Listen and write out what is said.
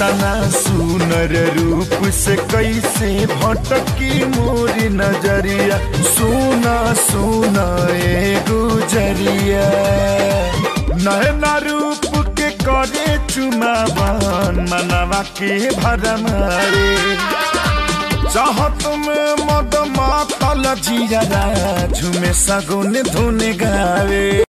इतना सुनर रूप से कैसे भटकी मोरी नजरिया सुना सुना ए गुजरिया नैना रूप के करे चुमावन मनवा के भरमारे चाहत में मद मातल जिया झुमे सगुन धुन गावे